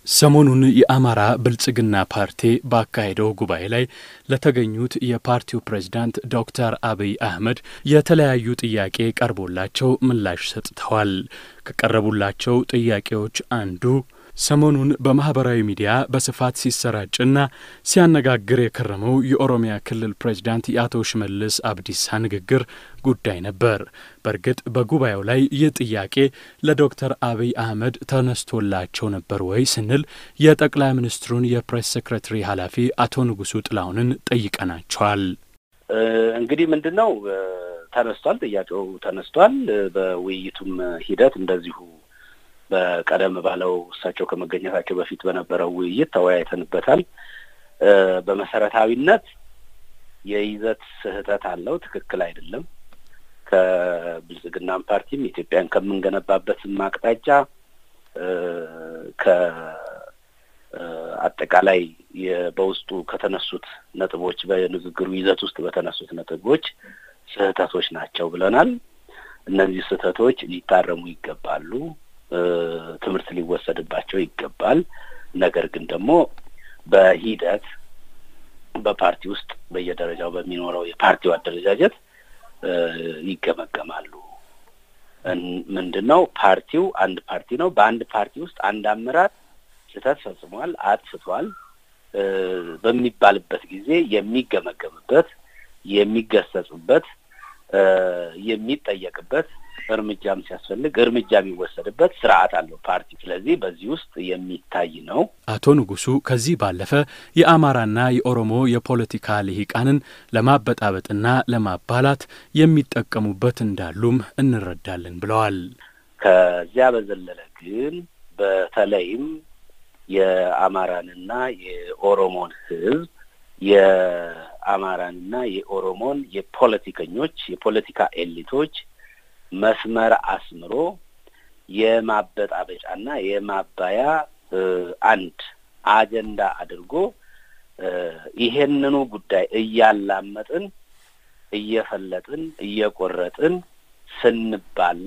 ሰሞኑን የአማራ ብልጽግና ፓርቲ ባካሄደው ጉባኤ ላይ ለተገኙት የፓርቲው ፕሬዝዳንት ዶክተር አብይ አህመድ የተለያዩ ጥያቄ ቀርቦላቸው ምላሽ ሰጥተዋል። ከቀረቡላቸው ጥያቄዎች አንዱ ሰሞኑን በማህበራዊ ሚዲያ በስፋት ሲሰራጭና ሲያነጋግር የከረመው የኦሮሚያ ክልል ፕሬዝዳንት የአቶ ሽመልስ አብዲሳ ንግግር ጉዳይ ነበር። በእርግጥ በጉባኤው ላይ ይህ ጥያቄ ለዶክተር አብይ አህመድ ተነስቶላቸው ነበር ወይ ስንል የጠቅላይ ሚኒስትሩን የፕሬስ ሴክሬታሪ ኃላፊ አቶ ንጉሱ ጥላሁንን ጠይቀናቸዋል። እንግዲህ ምንድን ነው ተነስቷል፣ ጥያቄው ተነስቷል። በውይይቱም ሂደት እንደዚሁ በቀደም ባለው እሳቸው ከመገኘታቸው በፊት በነበረው ውይይት ተወያይተንበታል። በመሰረታዊነት የይዘት ስህተት አለው፣ ትክክል አይደለም። ከብልጽግናም ፓርቲም ኢትዮጵያን ከምንገነባበትም አቅጣጫ ከአጠቃላይ በውስጡ ከተነሱት ነጥቦች በንግግሩ ይዘት ውስጥ በተነሱት ነጥቦች ስህተቶች ናቸው ብለናል። እነዚህ ስህተቶች ሊታረሙ ይገባሉ። ትምህርት ሊወሰድባቸው ይገባል። ነገር ግን ደግሞ በሂደት በፓርቲ ውስጥ በየደረጃው በሚኖረው የፓርቲው አደረጃጀት ይገመገማሉ። ምንድን ነው ፓርቲው አንድ ፓርቲ ነው። በአንድ ፓርቲ ውስጥ አንድ አመራር ስህተት ፈጽሟል፣ አጥፍቷል በሚባልበት ጊዜ የሚገመገምበት፣ የሚገሰጽበት፣ የሚጠየቅበት እርምጃም ሲያስፈልግ እርምጃ የሚወሰድበት ስርዓት አለው ፓርቲ። ስለዚህ በዚህ ውስጥ የሚታይ ነው። አቶ ንጉሱ ከዚህ ባለፈ የአማራና የኦሮሞ የፖለቲካ ልሂቃንን ለማበጣበጥና ለማባላት የሚጠቀሙበት እንዳሉም እንረዳለን ብለዋል። ከዚያ በዘለለ ግን በተለይም የአማራንና የኦሮሞን ሕዝብ የአማራንና የኦሮሞን የፖለቲከኞች የፖለቲካ ኤሊቶች መስመር አስምሮ የማበጣበጫና የማባያ አንድ አጀንዳ አድርጎ ይሄንኑ ጉዳይ እያላመጥን እየፈለጥን እየቆረጥን ስንባላ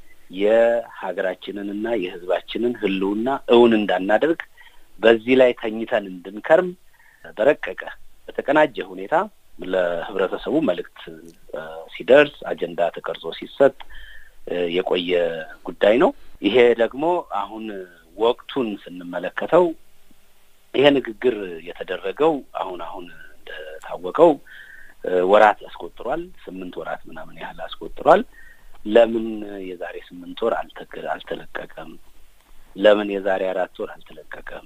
የሀገራችንንና የሕዝባችንን ሕልውና እውን እንዳናደርግ በዚህ ላይ ተኝተን እንድንከርም በረቀቀ በተቀናጀ ሁኔታ ለህብረተሰቡ መልእክት ሲደርስ አጀንዳ ተቀርጾ ሲሰጥ የቆየ ጉዳይ ነው። ይሄ ደግሞ አሁን ወቅቱን ስንመለከተው ይሄ ንግግር የተደረገው አሁን አሁን እንደታወቀው ወራት አስቆጥሯል። ስምንት ወራት ምናምን ያህል አስቆጥሯል። ለምን የዛሬ ስምንት ወር አልተለቀቀም? ለምን የዛሬ አራት ወር አልተለቀቀም?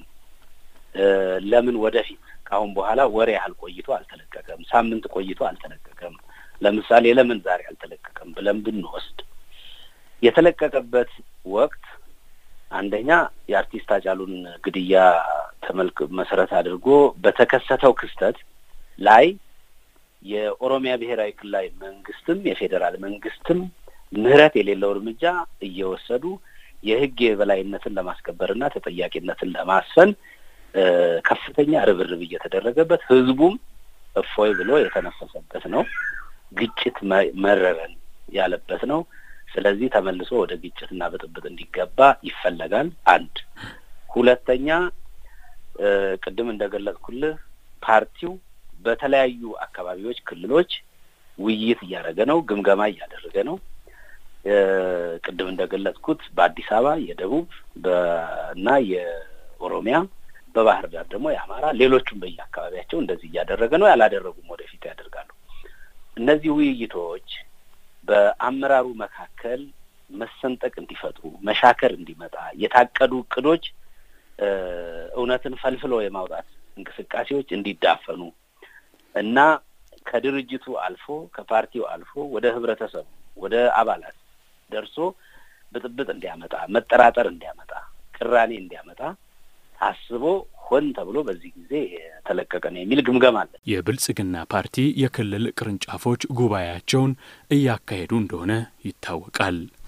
ለምን ወደፊት ከአሁን በኋላ ወር ያህል ቆይቶ አልተለቀቀም? ሳምንት ቆይቶ አልተለቀቀም? ለምሳሌ ለምን ዛሬ አልተለቀቀም ብለን ብንወስድ የተለቀቀበት ወቅት አንደኛ የአርቲስት ሃጫሉን ግድያ ተመልክ መሰረት አድርጎ በተከሰተው ክስተት ላይ የኦሮሚያ ብሔራዊ ክልላዊ መንግስትም የፌዴራል መንግስትም ምህረት የሌለው እርምጃ እየወሰዱ የህግ የበላይነትን ለማስከበርና ተጠያቂነትን ለማስፈን ከፍተኛ ርብርብ እየተደረገበት ህዝቡም እፎይ ብሎ የተነፈሰበት ነው። ግጭት መረረን ያለበት ነው። ስለዚህ ተመልሶ ወደ ግጭትና ብጥብጥ እንዲገባ ይፈለጋል። አንድ ሁለተኛ፣ ቅድም እንደገለጽኩልህ ፓርቲው በተለያዩ አካባቢዎች፣ ክልሎች ውይይት እያደረገ ነው፣ ግምገማ እያደረገ ነው። ቅድም እንደገለጽኩት በአዲስ አበባ የደቡብ እና የኦሮሚያ በባህር ዳር ደግሞ የአማራ ሌሎቹም በየአካባቢያቸው እንደዚህ እያደረገ ነው። ያላደረጉም ወደፊት ያደርጋሉ። እነዚህ ውይይቶች በአመራሩ መካከል መሰንጠቅ እንዲፈጥሩ፣ መሻከር እንዲመጣ የታቀዱ እቅዶች እውነትን ፈልፍሎ የማውጣት እንቅስቃሴዎች እንዲዳፈኑ እና ከድርጅቱ አልፎ ከፓርቲው አልፎ ወደ ህብረተሰቡ ወደ አባላት ደርሶ ብጥብጥ እንዲያመጣ፣ መጠራጠር እንዲያመጣ፣ ቅራኔ እንዲያመጣ ታስቦ ሆን ተብሎ በዚህ ጊዜ የተለቀቀ ነው የሚል ግምገማ አለ። የብልጽግና ፓርቲ የክልል ቅርንጫፎች ጉባኤያቸውን እያካሄዱ እንደሆነ ይታወቃል።